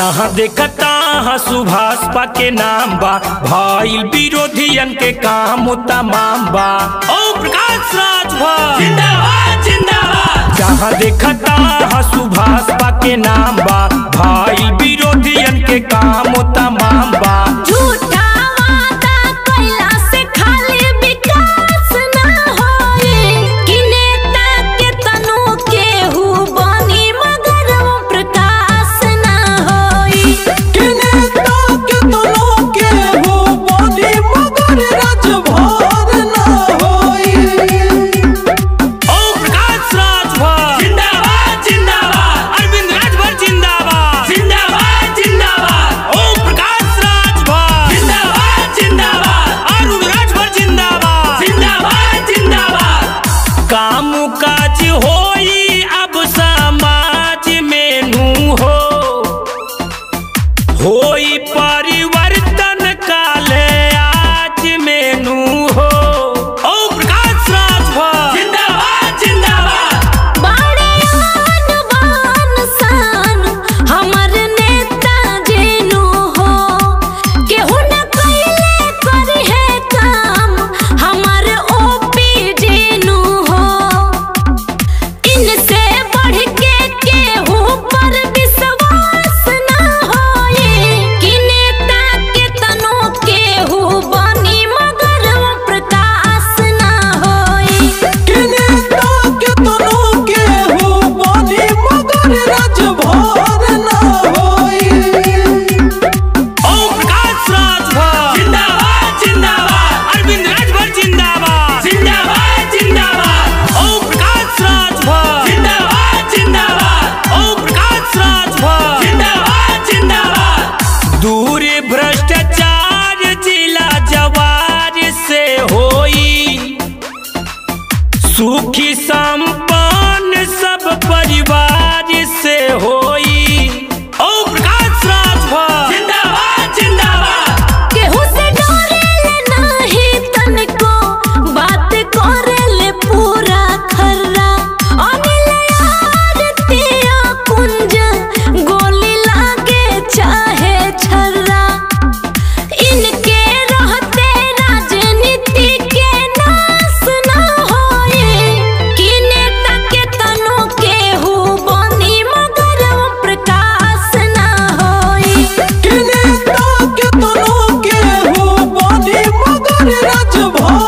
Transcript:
जहाँ देखता हाँ सुभाष पा के नाम बा भइल विरोधियन के काम तमाम बा ओ प्रकाश राज भा जिंदाबाद जिंदाबाद जहाँ देखता हाँ सुभाष पा के नाम बा भइल विरोधियन के काम तमाम बा झूठा वादा कइला से खाली विकास ना होई कि नेता के तनु केहू बनी मगर वो प्रकाश ना होई के नेता के तनो के हो बनी मगर राजभर ना होई ओ प्रकाश राज भा जिंदाबाद जिंदाबाद अरविंद राजभर जिंदाबाद जिंदाबाद जिंदाबाद ओ प्रकाश राज भा जिंदाबाद जिंदाबाद अरुण राजभर जिंदाबाद जिंदाबाद जिंदाबाद काम काज होई अब समाज में नू हो होई परिवर्तन काले आज में नू हो ओ प्रकाश राज भा जिंदाबाद जिंदाबाद बड़े आन बान सान हमर नेता जेनु हो केहू न कइले करी है काम हमर ओपी जेनु हो इनसे बढ़ के केहू पर विश्वास ना होए कि नेता के तनो केहू बनी मगर वो प्रकाश ना होए के नेता के तनो के हो बनी मगर राजभर ना होई ओ प्रकाश राज भा जिंदाबाद जिंदाबाद अरविंद राजभर जिंदाबाद जिंदाबाद जिंदाबाद ओ प्रकाश राज भा जिंदाबाद जिंदाबाद ओ प्रकाश राज भा जिंदाबाद जिंदाबाद दूर भ्रष्टाचार जिला जवार से होई सुखी संपन्न सब परिवार से होई ओ प्रकाश राज भा जिंदाबाद जिंदाबाद केहू से डरेले नाही तनको बात करेले पूरा खर्रा अनिल आरतिया कुंज गोली लागे चाहे छर्रा इनके रहते राजनीति के नाश ना होए कि नेता के तनो केहू बनी मगर वो प्रकाश ना होई के नेता के तनो के हो बनी मगर राजभर